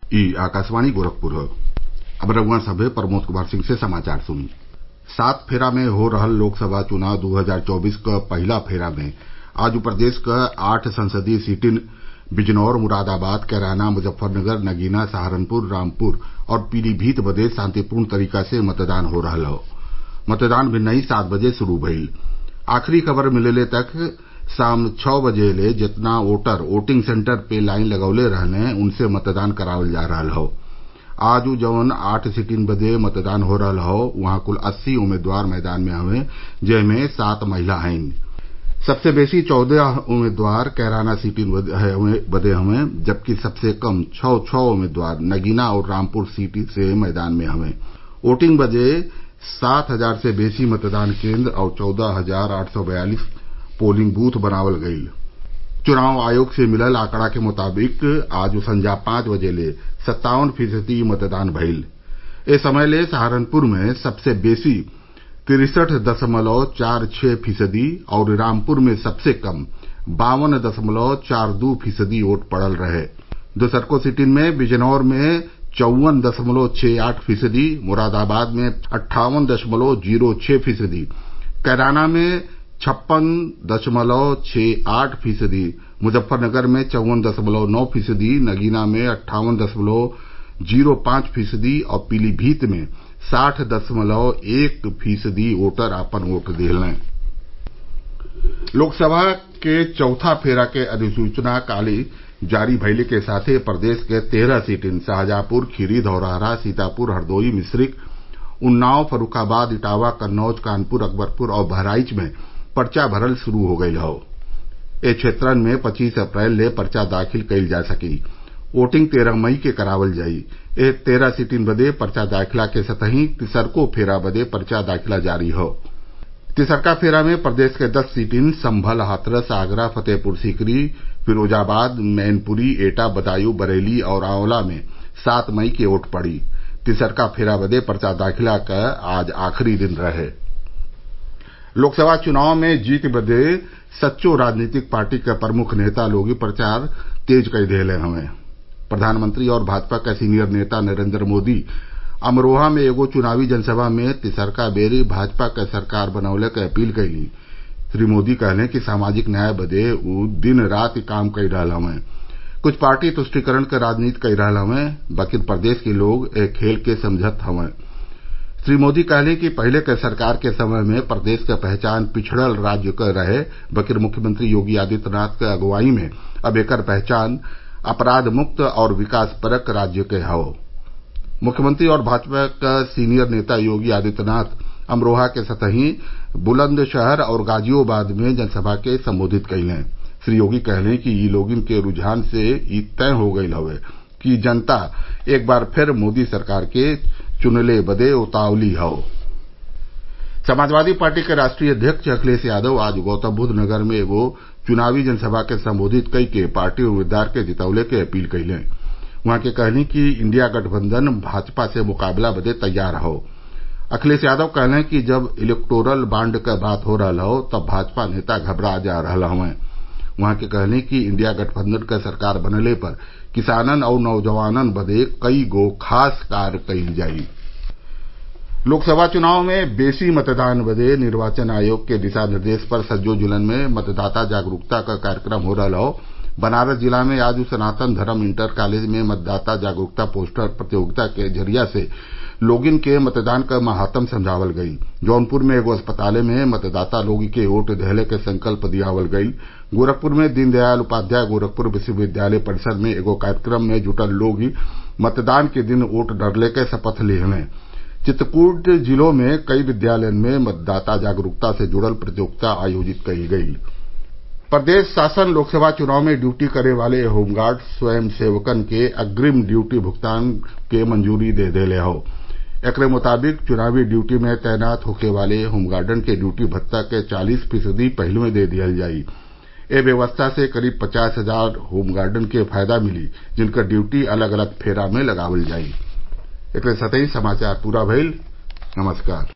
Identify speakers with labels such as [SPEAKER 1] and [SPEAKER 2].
[SPEAKER 1] ई आकाशवाणी गोरखपुर अब रउआ सभे प्रमोद कुमार सिंह से समाचार सुनी सात फेरा में हो रहल लोकसभा चुनाव दू हजार चौबीस क पहिला फेरा में आज प्रदेश क आठ संसदीय सीटिन बिजनौर मुरादाबाद कैराना मुजफ्फरनगर नगीना सहारनपुर रामपुर और पीलीभीत बदे शांतिपूर्ण तरीका से मतदान हो रहल हौ मतदान भिन्नही सात बजे शुरू भइल आखिरी खबर मिलले तक शाम छः बजे ले जेतना वोटर वोटिंग सेन्टर पे लाइन लगवले रहले उनसे मतदान करावल जा रहल हौ आज जौन आठ सीटिन बदे मतदान हो रहल हौ उहाँ कुल अस्सी उम्मीदवार मैदान में हवे जेमे सात महिला हईन सबसे बेसी चौदह उम्मीदवार कैराना सीटिन बदे हवे जबकि सबसे कम छः छः उम्मीदवार नगीना और रामपुर सीट से मैदान में हवे वोटिंग बदे सात हजार से बेसी मतदान केन्द्र और चौदह हजार आठ सौ बयालीस पोलिंग बूथ बनावल गईल चुनाव आयोग से मिलल आंकड़ा के मुताबिक आज संजा पांच बजे ले सत्तावन फीसदी मतदान भइल ए समय ले सहारनपुर में सबसे बेसी तिरसठ दशमलव चार छह फीसदी और रामपुर में सबसे कम बावन दशमलव चार दू फीसदी वोट पड़ल रहे दोसरको सीटिन में बिजनौर में चौवन दशमलव छह आठ फीसदी मुरादाबाद में अट्ठावन दशमलव जीरो छह फीसदी कैराना में छप्पन दशमलव छह आठ फीसदी मुजफ्फरनगर में चौवन दशमलव नौ फीसदी नगीना में अट्ठावन दशमलव जीरो पांच फीसदी और पीलीभीत में साठ दशमलव एक फीसदी वोटर आपन वोट दिहलें लोकसभा के चौथा फेरा के अधिसूचना काल्हि जारी भइले के साथे प्रदेश के तेरह सीटिन शाहजहांपुर खीरी धौरहरा सीतापुर हरदोई मिश्रिख उन्नाव फर्रूखाबाद इटावा कन्नौज कानपुर अकबरपुर और बहराइच में पर्चा भरल शुरू हो गयल हौ ए क्षेत्रन में पच्चीस अप्रैल ले पर्चा दाखिल कईल जा सकी वोटिंग तेरह मई के करावल जाई ए तेरह सीटिन बदे पर्चा दाखिला के संतही तिसरको फेरा बदे पर्चा दाखिला जारी हौ तिसरका फेरा में प्रदेश के दस सीटिन संभल हाथरस आगरा फतेहपुर सीकरी फिरोजाबाद मैनपुरी एटा बदायूं बरेली और आंवला में सात मई के वोट पड़ी तिसरका फेरा बदे पर्चा दाखिला क आज आखिरी दिन रहे लोकसभा चुनाव में जीत बदे सच्चो राजनीतिक पार्टी क प्रमुख नेता लोग प्रचार तेज कई देहले हवे प्रधानमंत्री और भाजपा क सीनियर नेता नरेंद्र मोदी अमरोहा में एगो चुनावी जनसभा में तिसरका बेरी भाजपा क सरकार बनवले क अपील कईली श्री मोदी कहले कि सामाजिक न्याय बदे उ दिन रात काम कई रहल हवे कुछ पार्टी तुष्टिकरण क राजनीति कई रहल हवे बकिर प्रदेश के लोग ए खेल के समझत हवे श्री मोदी कहले कि पहिले क सरकार के समय में प्रदेश क पहचान पिछड़ल राज्य क रहे बकिर मुख्यमंत्री योगी आदित्यनाथ क अगुवाई में अब एकर पहचान अपराध मुक्त और विकास परक राज्य के हौ मुख्यमंत्री और भाजपा क सीनियर नेता योगी आदित्यनाथ अमरोहा के सतही बुलंदशहर और गाजियाबाद में जनसभा के संबोधित कइलें श्री योगी कहले कि इ लोगन के रुझान से इ तय हो गईल हवे कि जनता एक बार फिर मोदी सरकार के चुनले बदे उतावली हौ समाजवादी पार्टी के राष्ट्रीय अध्यक्ष अखिलेश यादव आज गौतमबुद्ध नगर में एगो चुनावी जनसभा के संबोधित कई के पार्टी उम्मीदवार के जितवले के अपील कइलें उहाँ के कहनी कि इंडिया गठबंधन भाजपा से मुकाबला बदे तैयार हौ अखिलेश यादव कहले कि जब इलेक्टोरल बांड क बात हो रहल हौ तब भाजपा नेता घबरा जा रहल हवे उहाँ के कहनी कि इंडिया गठबंधन क सरकार बनले पर किसानन और नौजवानन बदे कई गो खास कार्य कईल जाई लोकसभा चुनाव में बेसी मतदान बदे निर्वाचन आयोग के दिशा निर्देश पर सज्जो जिलन में मतदाता जागरूकता क कार्यक्रम हो रहल हौ बनारस जिला में आज सनातन धर्म इंटर कॉलेज में मतदाता जागरूकता पोस्टर प्रतियोगिता के जरिया से लोगिन के मतदान क महात्म समझावल गईल जौनपुर में एगो अस्पताल में मतदाता लोग के वोट देहले के संकल्प दियावल गईल गोरखपुर में दीनदयाल उपाध्याय गोरखपुर विश्वविद्यालय परिसर में एगो कार्यक्रम में जुटल लोग मतदान के दिन वोट डरले के शपथ लिहलें चित्रकूट जिलों में कई विद्यालयन में मतदाता जागरूकता से जुड़ल प्रतियोगिता आयोजित कईल गईल प्रदेश शासन लोकसभा चुनाव में ड्यूटी करे वाले होमगार्ड स्वयं सेवकन के अग्रिम ड्यूटी भुगतान के मंजूरी दे देले हौ एकरे मुताबिक चुनावी ड्यूटी में तैनात होखे वाले होमगार्डन के ड्यूटी भत्ता के चालीस फीसदी पहिलवे दे दिहल जाई ए व्यवस्था से करीब पचास हजार होमगार्डन के फायदा मिली जिनकर ड्यूटी अलग अलग फेरा में लगावल जाई एकरे साथही समाचार पूरा भइल नमस्कार